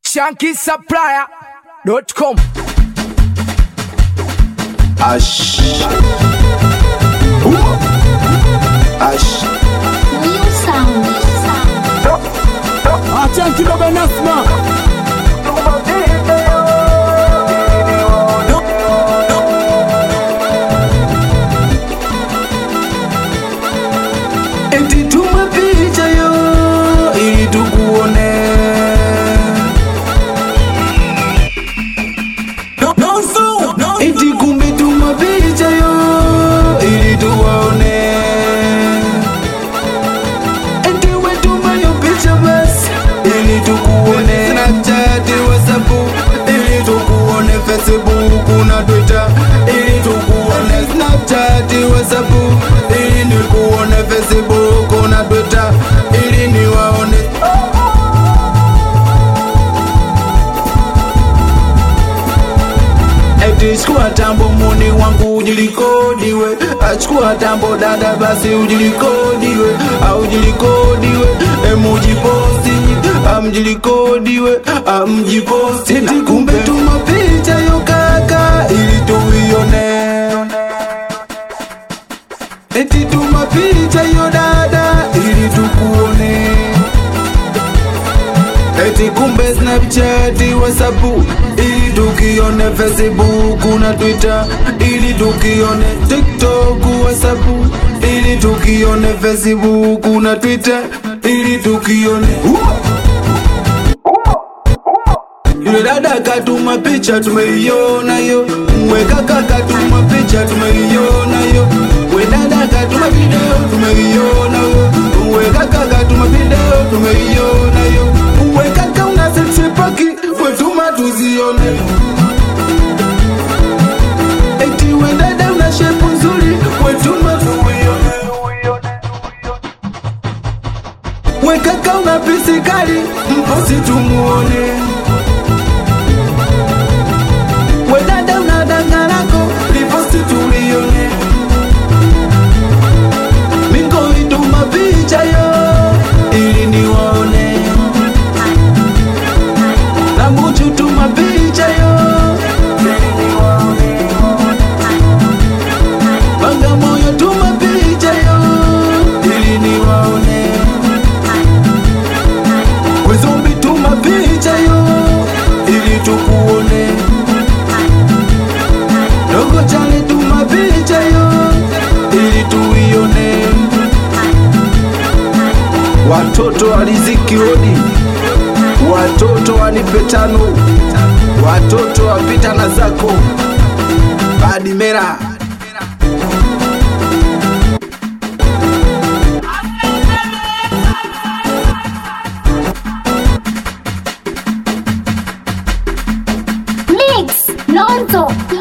shankisupplier.com. Ash. Ash. New sound. Acha kidogo Nasma. Eti tuma picha yo ili tukuone. Eti kumbe tuma picha yo ili tuwaone. Eti we tuma yo picha basi ili tukuone. Snapchat, WhatsApp ili tukuone. Facebook na Twitter ili tukuone. Snapchat, WhatsApp ili nikuone. Facebook na Twitter ili niwaone. Eti chukua tambo muni wangu ujilikodiwe, achukua tambo dada basi ujilikodiwe, au ujilikodiwe, emujiposti amjilikodiwe, amjiposti Eti kumbe tuma picha yo kaka ili tuione. Eti tuma picha yo dada ili tukuone. Eti kumbe Snapchat, WhatsApp ili tukione, Facebook na Twitter ili tukione, TikTok, WhatsApp ili tukione, Facebook na Twitter ili tukione. Yule dada katuma picha tumeiona yo, we kaka katuma picha tumeiona yo, we dada katuma video tumeiona yo, we kaka katuma video tumeiona yo, we kaka una sexy paki, we tuma tuzione. Eti we dada una shape nzuri, we tuma tuione. We kaka una pisi kali, mposi tumuone. We dada una danga lako, liposti tulione. Mingo ituma picha yo, ili niwaone. Na Muchu tuma picha yo, ili niwaone. Bagamoyo tuma picha yo, ili niwaone. Wezombi tuma picha yo, ili tukuone. Dogo chale tuma picha yo ili tuione. Watoto waliziki hodi, watoto wanipe tano, watoto wapita na zako badi mera Mix. Lonzo.